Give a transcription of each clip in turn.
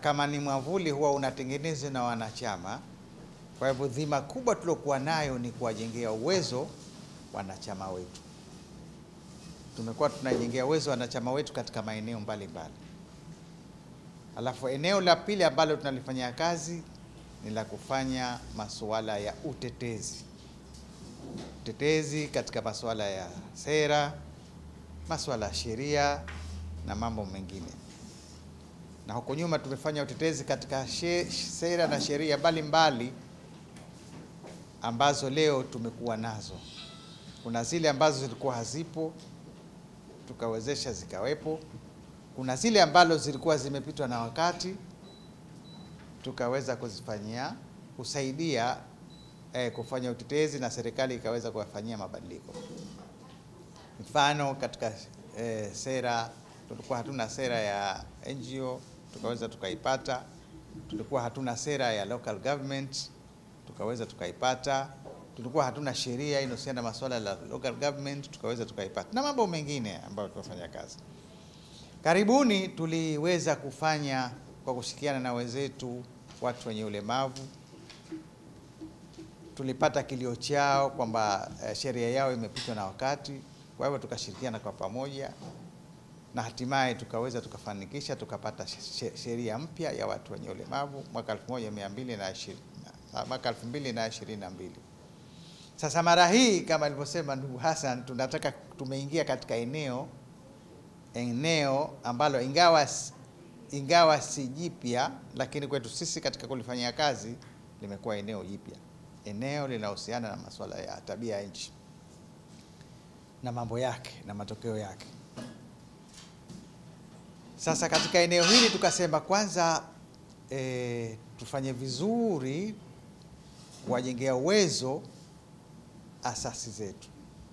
kama ni mwamvuli huwa unatengenezwa na wanachama. Kwa hivyo dhima kubwa tuliokuwa nayo ni kuwajengea uwezo wanachama wetu. Tumekuwa tunajengea uwezo wanachama wetu katika maeneo mbalimbali. Alafu eneo la pili ambalo tunalifanyia kazi ni la kufanya masuala ya utetezi, utetezi katika masuala ya sera, masuala ya sheria na mambo mengine. Na huko nyuma tumefanya utetezi katika she, sera na sheria mbalimbali ambazo leo tumekuwa nazo. Kuna zile ambazo zilikuwa hazipo tukawezesha zikawepo. Kuna zile ambazo zilikuwa zimepitwa na wakati tukaweza kuzifanyia kusaidia eh, kufanya utetezi na serikali ikaweza kuwafanyia mabadiliko. Mfano katika eh, sera tulikuwa hatuna sera ya NGO tukaweza tukaipata. Tulikuwa hatuna sera ya local government tukaweza tukaipata. Tulikuwa hatuna sheria inayohusiana na masuala ya local government tukaweza tukaipata, na mambo mengine ambayo tunafanya kazi. Karibuni tuliweza kufanya kwa kushirikiana na wenzetu watu wenye ulemavu, tulipata kilio chao kwamba eh, sheria yao imepitwa na wakati. Kwa hivyo tukashirikiana kwa pamoja na hatimaye tukaweza tukafanikisha tukapata sheria mpya ya watu wenye ulemavu mwaka 1220 mwaka 2022. Sasa mara hii kama alivyosema ndugu Hassan, tunataka tumeingia katika eneo eneo ambalo ingawa ingawa si jipya, lakini kwetu sisi katika kulifanyia kazi limekuwa eneo jipya, eneo linahusiana na masuala ya tabia ya nchi na mambo yake na matokeo yake. Sasa katika eneo hili tukasema kwanza e, tufanye vizuri kuwajengea uwezo asasi zetu,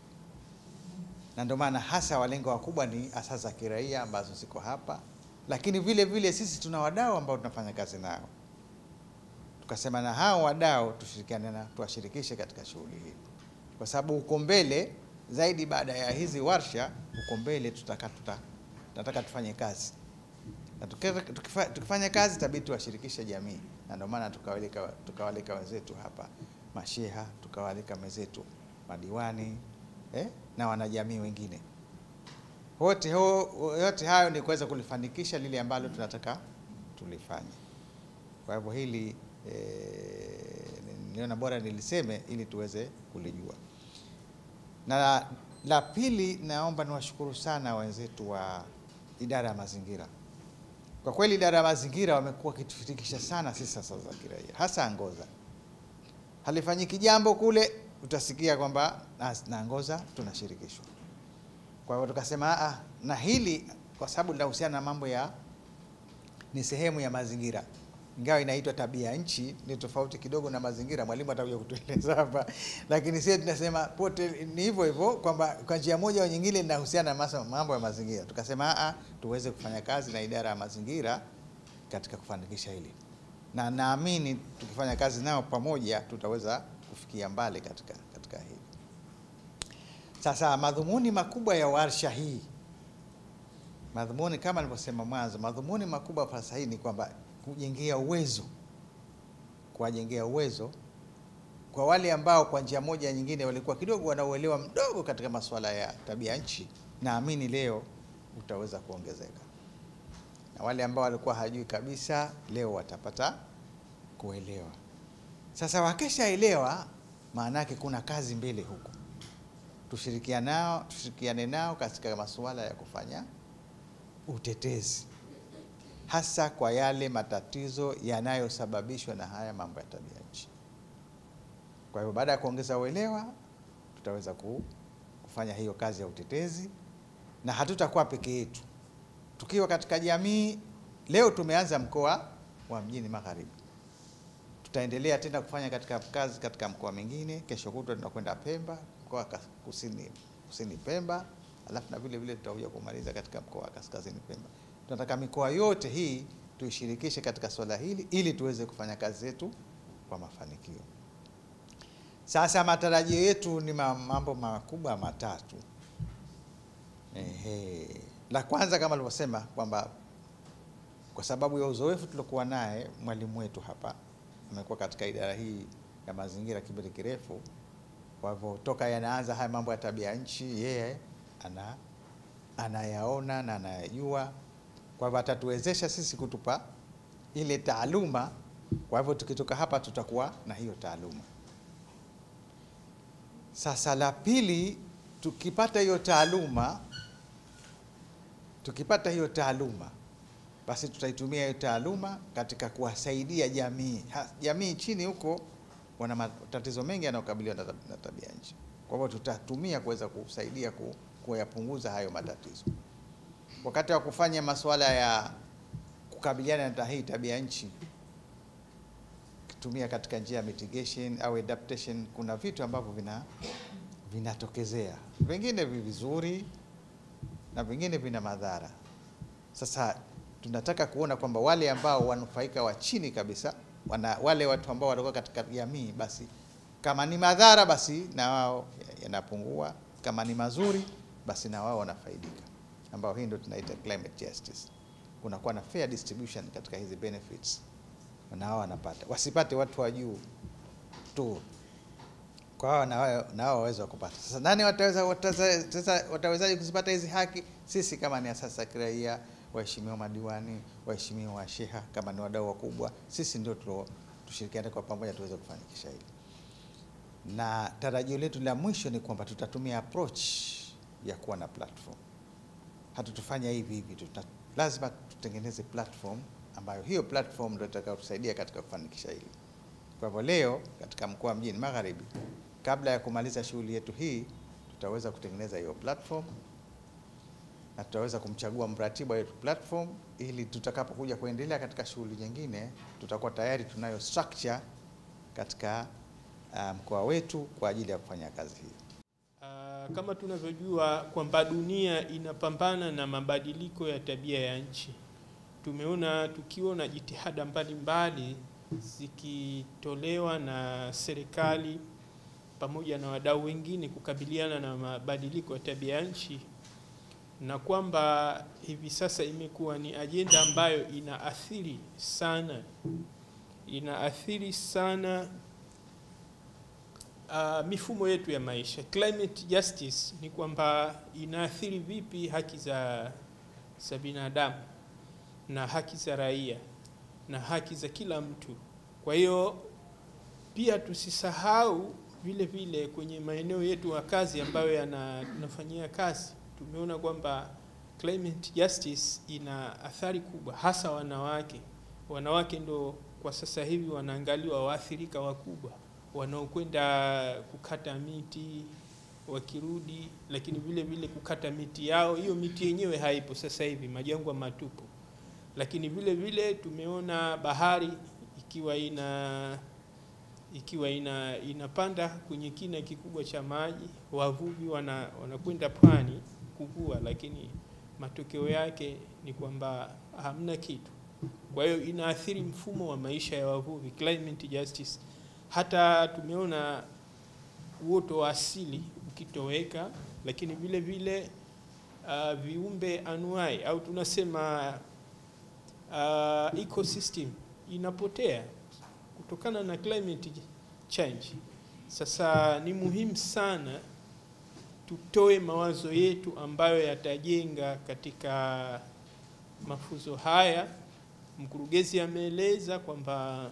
na ndio maana hasa walengo wakubwa ni asasi za kiraia ambazo ziko hapa, lakini vile vile sisi tuna wadau ambao tunafanya kazi nao. Tukasema na hao wadau tushirikiane na tuwashirikishe katika shughuli hii, kwa sababu uko mbele zaidi, baada ya hizi warsha, uko mbele tutaka tuta, tunataka tufanye kazi na tukifa, tukifanya kazi tabidi tuwashirikishe jamii, na ndio maana tukawalika tukawalika wenzetu hapa masheha, tukawalika wenzetu madiwani eh, na wanajamii wengine wote. Yote hayo ni kuweza kulifanikisha lile ambalo tunataka tulifanye. Kwa hivyo hili eh, niliona bora niliseme ili tuweze kulijua. Na la pili, naomba niwashukuru sana wenzetu wa idara ya mazingira. Kwa kweli idara ya mazingira wamekuwa wakitufikisha sana sisi sasa za kiraia, hasa Angoza. Halifanyiki jambo kule, utasikia kwamba na Angoza tunashirikishwa. Kwa hiyo tukasema a, na hili kwa sababu linahusiana na mambo ya, ni sehemu ya mazingira, ingawa inaitwa tabia ya nchi, ni tofauti kidogo na mazingira. Mwalimu atakuja kutueleza hapa, lakini sisi tunasema pote ni hivyo hivyo kwamba kwa njia moja au nyingine linahusiana na mambo ya mazingira. Tukasema a, tuweze kufanya kazi na idara ya mazingira katika kufanikisha hili, na naamini tukifanya kazi nao pamoja tutaweza kufikia mbali katika, katika hili. Sasa madhumuni makubwa ya warsha hii, madhumuni kama nilivyosema mwanzo, madhumuni makubwa ya warsha hii ni kwamba kujengea uwezo, kuwajengea uwezo kwa wale ambao kwa njia moja nyingine walikuwa kidogo wanauelewa mdogo katika masuala ya tabia nchi, naamini leo utaweza kuongezeka, na wale ambao walikuwa hajui kabisa leo watapata kuelewa. Sasa wakishaelewa, maana yake kuna kazi mbele huko, tushirikiane nao, tushirikiane nao katika masuala ya kufanya utetezi hasa kwa yale matatizo yanayosababishwa na haya mambo ya tabia nchi. Kwa hivyo baada ya kuongeza uelewa, tutaweza kufanya hiyo kazi ya utetezi, na hatutakuwa peke yetu. Tukiwa katika jamii, leo tumeanza mkoa wa Mjini Magharibi, tutaendelea tena kufanya katika kazi katika mkoa mingine. Kesho kutwa tunakwenda Pemba, mkoa kusini, kusini Pemba, alafu na vile vile tutakuja kumaliza katika mkoa wa kaskazini Pemba. Tunataka mikoa yote hii tuishirikishe katika swala hili ili tuweze kufanya kazi zetu kwa mafanikio. Sasa matarajio yetu ni mambo makubwa matatu. Ehe, la kwanza kama alivyosema kwamba kwa sababu ya uzoefu tuliokuwa naye mwalimu wetu hapa amekuwa katika idara hii ya mazingira kipindi kirefu. Kwa hivyo toka yanaanza haya mambo ya tabia nchi, yeye ana anayaona na anayajua. Kwa hivyo atatuwezesha sisi kutupa ile taaluma. Kwa hivyo tukitoka hapa tutakuwa na hiyo taaluma. Sasa la pili, tukipata hiyo taaluma, tukipata hiyo taaluma basi tutaitumia hiyo taaluma katika kuwasaidia jamii. Ha, jamii chini huko wana matatizo mengi yanayokabiliwa na tab- na tabia nchi. Kwa hivyo tutatumia kuweza kusaidia ku, kuyapunguza hayo matatizo. Wakati wa kufanya masuala ya kukabiliana na hii tabia nchi, kutumia katika njia ya mitigation au adaptation, kuna vitu ambavyo vina vinatokezea, vingine vi vizuri na vingine vina madhara. Sasa tunataka kuona kwamba wale ambao wanufaika wa chini kabisa wana, wale watu ambao walikuwa katika jamii, basi kama ni madhara basi na wao yanapungua, kama ni mazuri basi na wao wanafaidika, ambao hii ndio tunaita climate justice. Kunakuwa na fair distribution katika hizi benefits, na wao wanapata, wasipate watu wa juu tu kwa hao na wao na wao waweza kupata. Sasa nani wataweza wataweza sasa watawezaje kuzipata hizi haki? Sisi kama ni asasi za kiraia, waheshimiwa madiwani, waheshimiwa washeha, kama ni wadau wakubwa, sisi ndio tulio tushirikiane kwa pamoja tuweze kufanikisha hili, na tarajio letu la mwisho ni kwamba tutatumia approach ya kuwa na platform. Hatutufanya hivi hivi tu, tuta- lazima tutengeneze platform ambayo hiyo platform ndio itakayotusaidia katika kufanikisha hili. Kwa hivyo leo katika mkoa wa Mjini Magharibi, kabla ya kumaliza shughuli yetu hii, tutaweza kutengeneza hiyo platform na tutaweza kumchagua mratibu wa hiyo platform, ili tutakapokuja kuendelea katika shughuli nyingine, tutakuwa tayari tunayo structure katika uh, mkoa wetu kwa ajili ya kufanya kazi hii. Ah, kama tunavyojua kwamba dunia inapambana na mabadiliko ya tabia ya nchi. Tumeona tukiwa na jitihada mbalimbali zikitolewa na serikali pamoja na wadau wengine kukabiliana na mabadiliko ya tabia ya nchi, na kwamba hivi sasa imekuwa ni ajenda ambayo inaathiri sana inaathiri sana uh, mifumo yetu ya maisha. Climate justice ni kwamba inaathiri vipi haki za, za binadamu na haki za raia na haki za kila mtu. Kwa hiyo pia tusisahau vile vile kwenye maeneo yetu ya kazi ambayo yana- tunafanyia kazi, tumeona kwamba climate justice ina athari kubwa, hasa wanawake. Wanawake ndo kwa sasa hivi wanaangaliwa waathirika wakubwa wanaokwenda kukata miti wakirudi, lakini vile vile kukata miti yao, hiyo miti yenyewe haipo sasa hivi, majangwa matupu. Lakini vile vile tumeona bahari ikiwa ina ikiwa ina inapanda kwenye kina kikubwa cha maji, wavuvi wana wanakwenda pwani kuvua, lakini matokeo yake ni kwamba hamna kitu. Kwa hiyo inaathiri mfumo wa maisha ya wavuvi, climate justice. Hata tumeona uoto wa asili ukitoweka, lakini vile vile uh, viumbe anuai au tunasema uh, ecosystem inapotea kutokana na climate change. Sasa ni muhimu sana tutoe mawazo yetu ambayo yatajenga katika mafunzo haya. Mkurugenzi ameeleza kwamba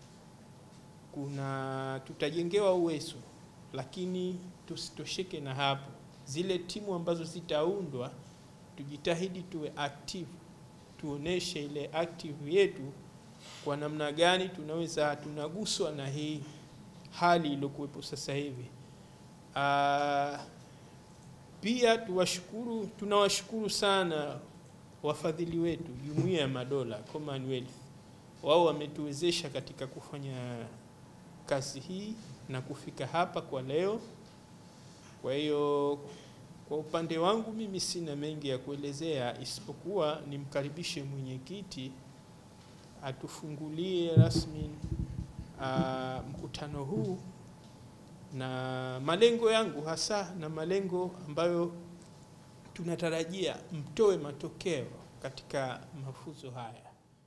kuna tutajengewa uwezo, lakini tusitosheke na hapo. Zile timu ambazo zitaundwa, tujitahidi tuwe active, tuoneshe ile active yetu kwa namna gani tunaweza tunaguswa na hii hali iliyokuwepo sasa hivi. Ah, pia tuwashukuru, tunawashukuru sana wafadhili wetu, Jumuiya ya Madola, Commonwealth. Wao wametuwezesha katika kufanya kazi hii na kufika hapa kwa leo. Kwa hiyo kwa upande wangu mimi sina mengi ya kuelezea isipokuwa nimkaribishe mwenyekiti atufungulie rasmi uh, mkutano huu na malengo yangu hasa na malengo ambayo tunatarajia mtoe matokeo katika mafunzo haya.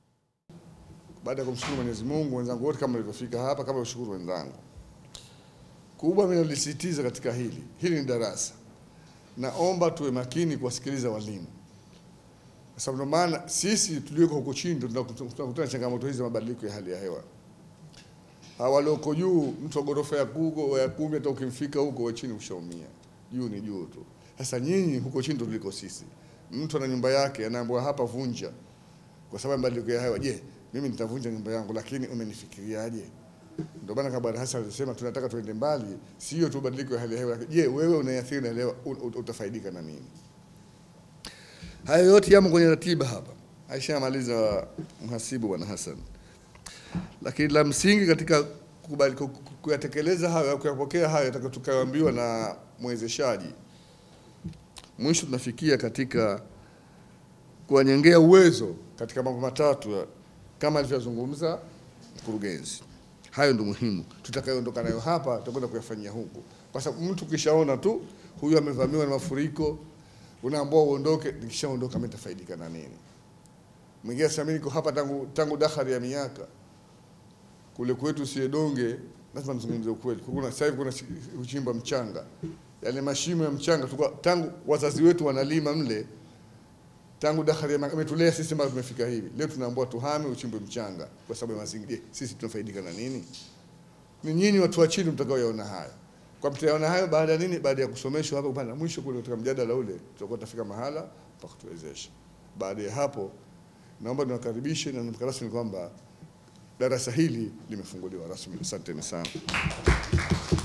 baada ya kumshukuru Mwenyezi Mungu, wenzangu wote kama walivyofika hapa, kama washukuru wenzangu, kubwa mimi nalisisitiza katika hili, hili ni darasa, naomba tuwe makini kuwasikiliza walimu, kwa sababu ndio maana sisi tulioko huko chini ndio tunakutana na changamoto hizi za mabadiliko ya hali ya hewa. Hawa walioko juu, mtu wa ghorofa ya kugo ya kumi, hata ukimfika huko wa chini ushaumia, juu ni juu tu. Sasa nyinyi huko chini ndio tuliko sisi. Mtu ana nyumba yake anaambiwa hapa vunja, kwa sababu ya mabadiliko ya hewa. Je, mimi nitavunja nyumba yangu, lakini umenifikiriaje? Ndio maana kama Bwana Hassan alisema tunataka tuende mbali, sio tu mabadiliko ya hali ya hewa. lakini Je, wewe unaathiri na hewa, ut- utafaidika na nini? Hayo yote yamo kwenye ratiba hapa, aishamaliza mhasibu Bwana Hassan, lakini la msingi katika kukubali- ku- ku- kuyatekeleza hayo, kuyapokea hayo tutakayoambiwa na mwezeshaji, mwisho tunafikia katika kuwanyengea uwezo katika mambo matatu ya- kama alivyozungumza mkurugenzi. Hayo ndio muhimu, tutakayoondoka nayo hapa tutakwenda kuyafanyia huku, kwa sababu mtu ukishaona tu huyu amevamiwa na mafuriko, unaambiwa uondoke, nikishaondoka mimi nitafaidika na nini? Mwingine sasa, mimi niko hapa tangu tangu dahari ya miaka kule kwetu Siedonge, lazima nizungumze ukweli. Kuna sasa hivi kuna si- uchimba mchanga, yale mashimo ya mchanga tulikuwa tangu wazazi wetu wanalima mle tangu dahari ya miaka, imetulea sisi mpaka tumefika hivi. Leo tunaambiwa tuhame uchimbe mchanga kwa sababu ya mazingira. Je, Sisi tunafaidika na nini? Ni nyinyi watu wa chini mtakaoyaona haya. Kwa mtayaona hayo baada ya nini? Baada ya kusomeshwa hapa upande mwisho kule katika mjadala ule, tutakuwa tutafika mahala pa kutuwezesha. Baada ya hapo, naomba niwakaribishe na nimka rasmi kwamba darasa hili limefunguliwa rasmi. Asanteni sana.